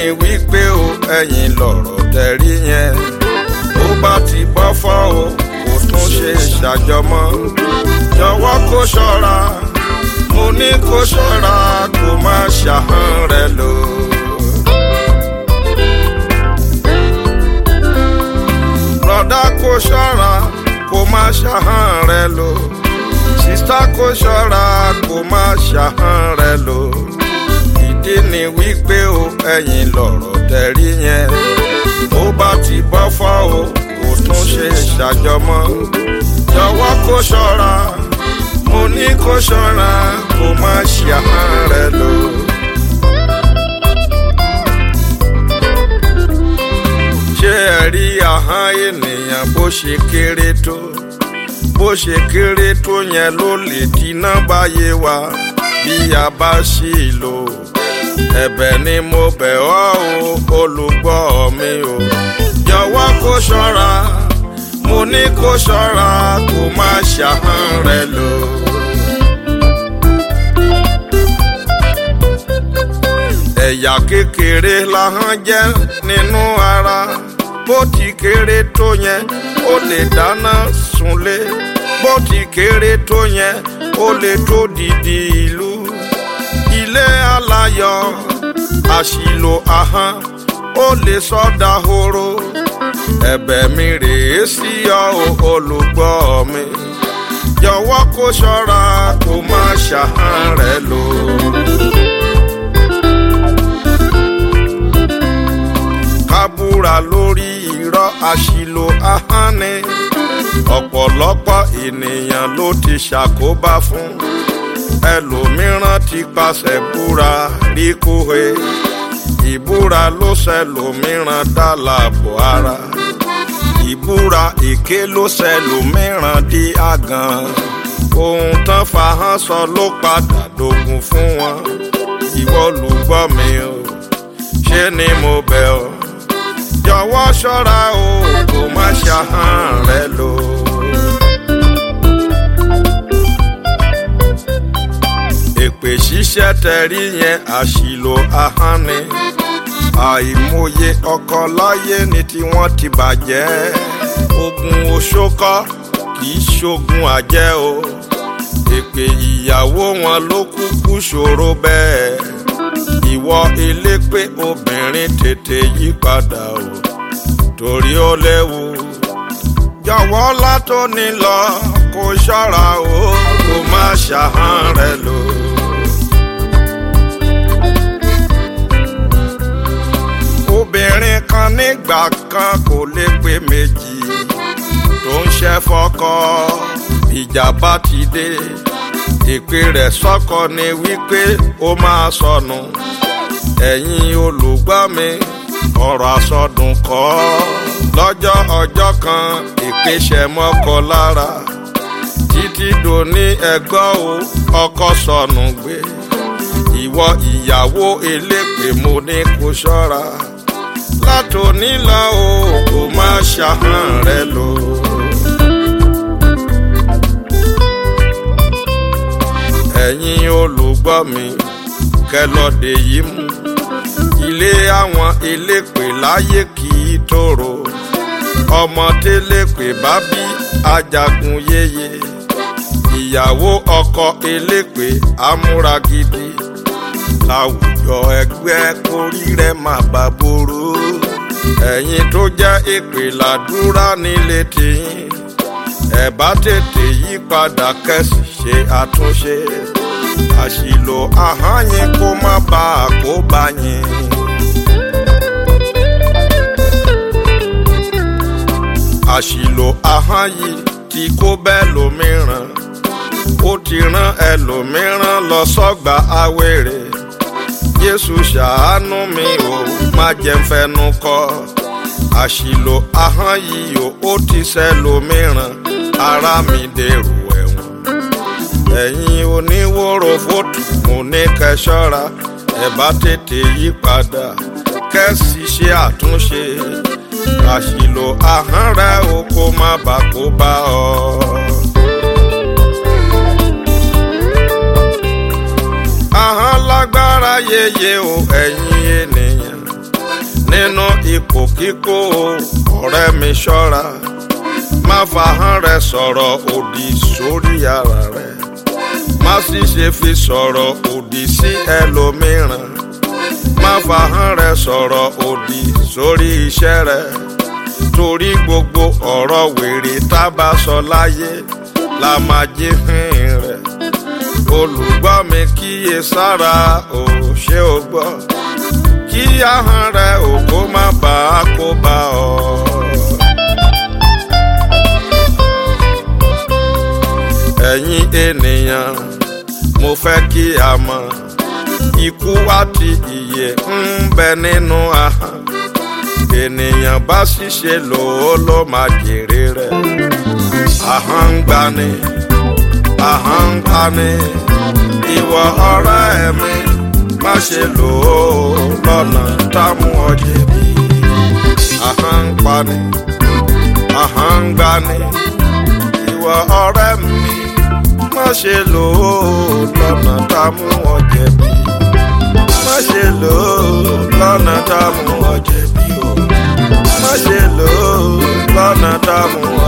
wípé o ẹ̀yin lọ̀rọ̀ tẹ̀rí yẹn ó bá ti bọ́ fọ́ o kò tún ṣe ṣàjọmọ́ jọ̀wọ́ kó ṣọ́ra mo ní kó ṣọ́ra kó má ṣàhán rẹ lò. Brọ̀dá kó ṣọ́ra kó má ṣàhán rẹ lò. Sísá kó ṣọ́ra kó má ṣàhán rẹ lò. Ìdí ni wípé o ẹ̀yin lọ̀rọ̀ tẹ̀rí yẹn. Ó bá ti bọ́ fọ́ o kò tún ṣe ṣàjọmọ́. Jọ̀wọ́ kó ṣọ́ra mo ní kó ṣọ́ra kó má ṣàhán rẹ lò. ṣé ẹ rí ahọ́n ènìyàn bó ṣe kéré tó bó ṣe kéré tó yẹn ló lè dínà báyé wa bí a bá ṣì lò ẹ̀bẹ̀ ni mo bẹ̀ ọ́ o olùgbọ́ mi o jọ̀wọ́ kó ṣọ́ra mo ní kó ṣọ́ra kó má ṣàhán rẹ lò. ẹ̀yà kékeré lahọ́n jẹ́ nínú ara bó ti kéré tó yẹn ó lè dáná sunlé bó ti kéré tó yẹn ó lè tó dìdì ìlú ilé aláyọ̀ àṣìlò ahọ́n ó lè sọ́dà horo ẹ̀bẹ̀ mi rèé sí ọ olùgbọ́ mi jọ̀wọ́ kó ṣọ́ra kó má ṣàhán rẹ lò. kábúra lórí irọ́ àṣìlò ahọ́n ni ọ̀pọ̀lọpọ̀ ènìyàn ló ti ṣàkóbá fún ẹlòmíràn ti pàṣẹ búra rí kóhe ìbúra ló ṣẹlòmíràn dá láàbò ara ìbúra èké ló ṣẹlòmíràn di àgàn ohun tán fahán sọ ló padà dogun fún wọn ìwọ lùgbọ́ mi o ṣé ni mo bẹ̀ ọ́ jọ̀wọ́ ṣọ́ra o kò má ṣàhán rẹ lò. èpè ṣíṣẹ́ tẹ̀rí yẹn àṣìlò ahọ́n ni àìmọye ọkọ láyé ni tí wọ́n ti bàjẹ́ ogun oṣókọ́ kì í ṣogun àjẹ́ o èpè ìyàwó wọn ló kúkú ṣòro bẹ́ẹ̀ ìwọ elépè obìnrin tètè yí padà o torí ó léwu jọ̀wọ́ látòní lọ kó ṣọ́ra o kó má ṣàhán rẹ lò. obìnrin kan nígbà kan kò lè pé méjì tó ń ṣe fọ́kọ ìjà bá ti dé ìpè rẹ̀ sọ́kọ ni wípé ó máa sọnù ẹ̀yin olùgbọ́ mi ọ̀rọ̀ àsọdùn kọ́ lọ́jọ́ ọjọ́ kan ìpèsè mọ́kọ lára títí dòní ẹgbọ́ o ọkọ sọnù gbé ìwọ ìyàwó elépè mo ní kó ṣọ́ra látòní lọ o kò má ṣàhán rẹ lò. ẹ̀yin olùgbọ́ mi kẹlọ́dẹ yìí mú ilé àwọn elépè láyé kì í tòrò ọmọ télépè bá bí ajagun yéye ìyàwó ọkọ elépè amúra gidi láwùjọ ẹgbẹ́ kórí rẹ̀ má bà borò ẹ̀yin tó jẹ́ èpè làdúrà nílé tìyín ẹ bá tètè yí padà kẹ́sì ṣe àtúnṣe àṣìlò ahọ́n yín kó má bà á kó bá yín. àṣìlò ahọ́n yìí tí kó bẹ́ẹ̀ lómìíràn ó ti rán ẹlòmíràn lọ sọ́gbà awéré Jésù ṣàánú mi ò má jẹ́ fẹnu kọ́ àṣìlò ahọ́n yìí ò ó ti ṣẹlòmíràn ara mi dèrò ẹ̀wọ̀n ẹ̀yin oníwòrò fóòtù mo ní kẹ́ ṣọ́ra ẹ bá tètè yí padà kẹ́sì ṣe àtúnṣe àṣìlò ahọ́n rẹ o kó má bà kó bá ọ. ahọ́n lágbára yeye o ẹ̀yin ènìyàn nínú ipò kíkó ọ̀rẹ́ mi ṣọ́ra má fahọ́n rẹ sọ̀rọ̀ òdì sórí ara rẹ má sì ṣe fi sọ̀rọ̀ òdì sí ẹlòmíràn má fahọ́n rẹ sọ̀rọ̀ òdì sórí iṣẹ́ rẹ torí gbogbo ọ̀rọ̀ wèrè tá bá sọ láyé la máa jí hìn rẹ̀ olùgbọ́ mi kíyè sára ò ṣe ò gbọ́ kí ahọ́n rẹ ògo má bàa kó bá ọ. ẹ̀yin ènìyàn mo fẹ́ kí a mọ̀ ikú àti ìyè ń bẹ nínú ahọ́n ènìyàn bá ṣiṣẹ́ lò ó ló máa jèrè rẹ̀ ahọ́n ń gbani ahọ́n ń pani ìwọ ọ̀rẹ́ mi má ṣe lò ó lọ́nà támú ọ jẹ̀bi ahọ́n ń pani ahọ́n ń gbani ìwọ ọ̀rẹ́ mi má ṣe lò ó lọ́nà támú ọ jẹ̀bi má ṣe lò ó lọ́nà támú ọ jẹ̀bi o má ṣe lò ó lọ́nà támú ọ